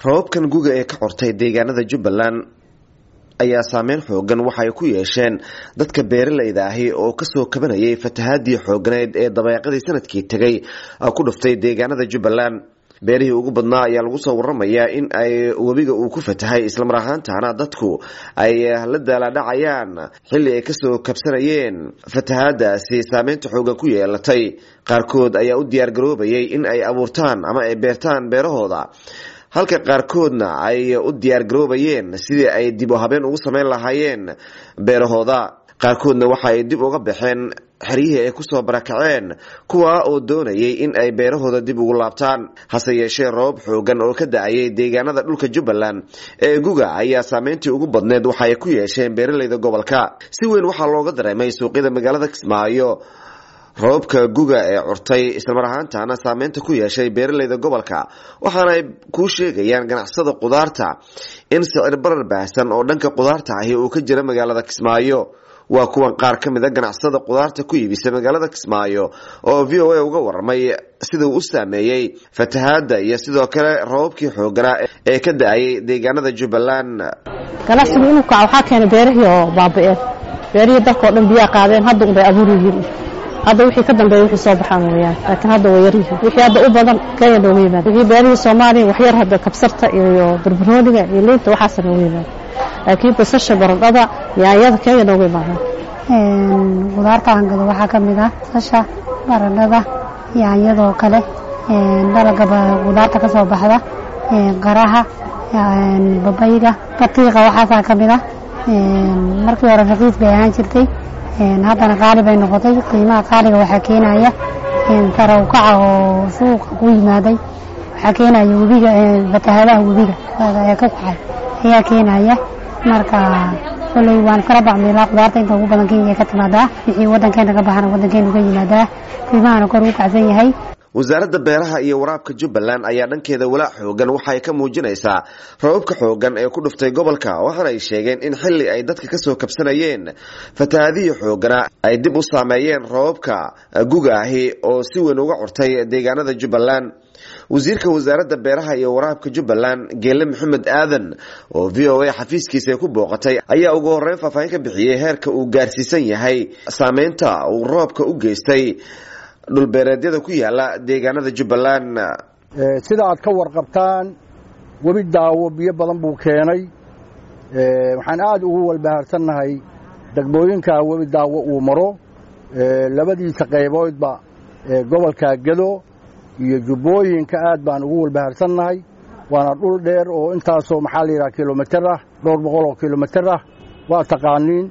rababkan guga ee ka cortay deegaanada jubbaland ayaa saameyn xoogan waxay ku yeesheen dadka beeralayda ahi oo kasoo kabanayay fatahaadii xoogganeed ee dabeeqadii sanadkii tegay ku dhuftay deegaanada jubbaland beerihii ugu badnaa ayaa lagu soo waramayaa in ay webiga uu ku fatahay islamar ahaantana dadku ay la daaladhacayaan xilli ay kasoo kabsanayeen fatahaadaasi saameynta xoogan ku yeelatay qaarkood ayaa u diyaargaroobayay in ay abuurtaan ama ay beertaan beerahooda halka qaarkoodna ay u diyaargaroobayeen sidii ay dib u habeen ugu sameyn lahaayeen beerahooda qaarkoodna waxa ay dib uga baxeen xeryihii ay kusoo barakaceen kuwa oo doonayay in ay beerahooda dib ugu laabtaan hase yeeshee roobab xoogan oo ka da-ayay deegaanada dhulka jubbaland ee guga ayaa saameyntii ugu badneed waxa ay ku yeesheen beeralayda gobolka si weyn waxaa looga dareemay suuqyada magaalada kismaayo roobabka guga ee curtay islamar ahaantana saameynta ku yeeshay beeralayda gobolka waxaana ay kuu sheegayaan ganacsada qudaarta in sicir barar baahsan oo dhanka qudaarta ahi uu ka jira magaalada kismaayo waa kuwan qaar ka mid a ganacsada qudaarta ku iibisa magaalada kismaayo oo v o a uga waramay sida uu u saameeyey fatahaada iyo sidoo kale roobabkii xooganaa ee ka da-ayay deegaanada jubbaland ganacsigu inuu kaco waxaa keenay beerihii oo baaba-een beerihii dalka oo dhan biyaa qaadeen hadda unbay abuur yihiin hadda wixii ka dambeeya wixii soo baxaan weyaan laakiin hadda waa yaryihiin wixii hadda u badan kenya nooga yimaada wixii beerihii soomaaliya waxyar hadda kabsarta iyo barbarooniga iyo liinta waxaasa nooga yimaada laakiin basasha baradhada yaanyada kenya nooga imaadaan qudaarta aan gado waxaa ka mid ah basasha baradhada yaanyadoo kale dalaga qudaarta ka soo baxda qaraha babayga batiiqa waxaasaa ka mid ah markii hore raqiis bay ahaan jirtay haddana qaali bay noqotay qiimaha qaaliga waxaa keenaya tarawkaca oo suuqa ku yimaaday waxaa keenaya webiga fatahaadaha webiga ee ka kacay ayaa keenaya marka koley waan kala bacmeelaa qudaarta inta ugu badan kenya ka timaadaa wixii wadankeena ka baxana wadankeenu ka yimaadaa qiimahana kor u kacsan yahay wasaaradda beeraha iyo waraabka jubbaland ayaa dhankeeda walaac xoogan waxa ay ka muujinaysaa rababka xoogan ee ku dhuftay gobolka waxaana ay sheegeen in xilli ay dadka kasoo kabsanayeen fatahaadihii xoogana ay dib u saameeyeen rababka guga ahi oo si weyn uga curtay deegaanada jubbaland wasiirka wasaaradda beeraha iyo waraabka jubbaland geele maxamed aadan oo v o a xafiiskiisa ku booqatay ayaa ugu horeyn faahfaahin ka bixiyey heerka uu gaarsiisan yahay saameynta uu roobka u geystay dhulbeereedyada ku yaala deegaanada jubbaland sida aad ka warqabtaan webi daawo biyo badan buu keenay waxaan aad ugu walbahaarsannahay degmooyinka webi daawo uu maro labadiisa qayboodba gobolka gedo iyo jubbooyinka aad baan ugu walbahaarsannahay waana dhul dheer oo intaasoo maxaa la yidhaha kilomitir ah dhowr boqol oo kilomitir ah waa taqaaniin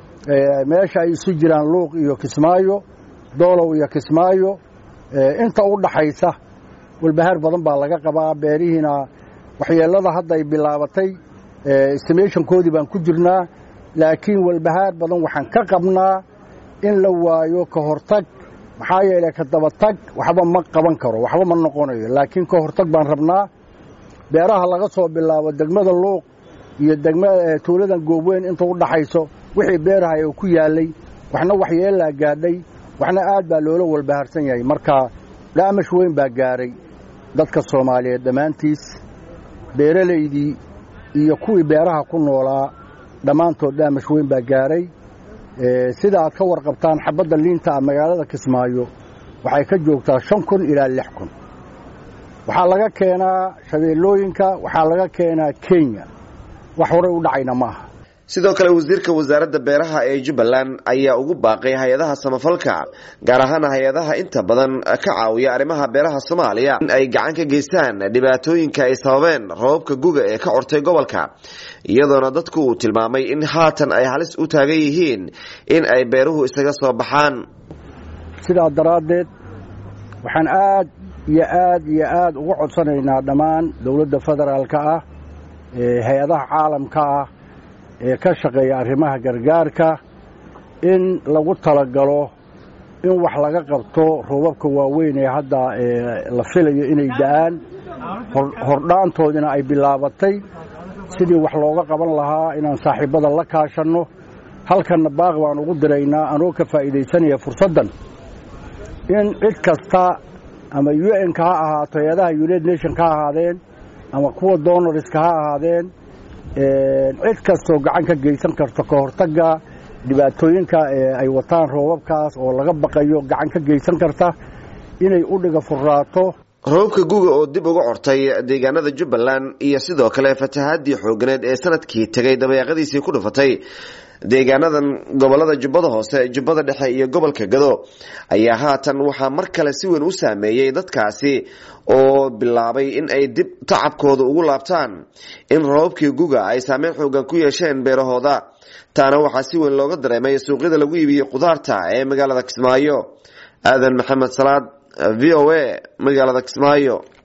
meesha ay isu jiraan luuq iyo kismaayo doolow iyo kismaayo inta u dhaxaysa walbahaar badan baa laga qabaa beerihiina waxyeellada hadda ay bilaabatay estimationkoodii baan ku jirnaa laakiin walbahaar badan waxaan ka qabnaa in la waayo ka hortag maxaa yeelay ka dabatag waxba ma qaban karo waxba ma noqonayo laakiin ka hortag baan rabnaa beeraha laga soo bilaabo degmada luuq iyo tuuladan goobweyn inta u dhaxayso wixii beerahay oo ku yaalay waxna waxyeellaa gaadhay waxna aad baa loola walbahaarsan yahay marka dhaamash weyn baa gaaray dadka soomaaliyeed dhammaantiis beeralaydii iyo kuwii beeraha ku noolaa dhammaantood dhaamash weyn baa gaaray sida aad ka warqabtaan xabadda liinta ah magaalada kismaayo waxay ka joogtaa shan kun ilaa lix kun waxaa laga keenaa shabeellooyinka waxaa laga keenaa kenya wax horay u dhacayna ma aha sidoo kale wasiirka wasaaradda beeraha ee jubbaland ayaa ugu baaqay hay-adaha samafalka gaar ahaan hay-adaha inta badan ka caawiya arrimaha beeraha soomaaliya in ay gacan ka geystaan dhibaatooyinka ay sababeen rababka guga ee ka cortay gobolka iyadoona dadku uu tilmaamay in haatan ay halis u taagan yihiin in ay beeruhu isaga soo baxaan sidaa daraaddeed waxaan aad iyo aad iyo aad uga codsanaynaa dhammaan dowladda federaalka ah ee hay-adaha caalamka ah ee ka shaqeeya arrimaha gargaarka in lagu talagalo in wax laga qabto roobabka waaweyn ee hadda la filayo inay da-aan hordhaantoodina ay bilaabatay sidii wax looga qaban lahaa inaan saaxiibbada la kaashanno halkanna baaq baan ugu diraynaa anoo ka faa'iidaysanaya fursaddan in cid kasta ama u n-ka ha ahaato hay-adaha united nation ka ahaadeen ama kuwa doonariska ha ahaadeen cid kastoo gacan ka geysan karto ka hortagga dhibaatooyinka ay wataan roobabkaas oo laga baqayo gacan ka geysan karta inay u dhiga furraato roobabka guga oo dib uga cortay deegaanada jubbaland iyo sidoo kale fatahaadii xoogganeed ee sanadkii tegay dabeeqadiisii ku dhufatay deegaanadan gobolada jubbada hoose jubbada dhexe iyo gobolka gado ayaa haatan waxaa mar kale si weyn u saameeyey dadkaasi oo bilaabay in ay dib tacabkooda ugu laabtaan in roobabkii guga ay saameyn xoogan ku yeesheen beerahooda taana waxaa si weyn looga dareemay suuqyada lagu iibiyey khudaarta ee magaalada kismaayo aadan maxamed salaad v o a magaalada kismaayo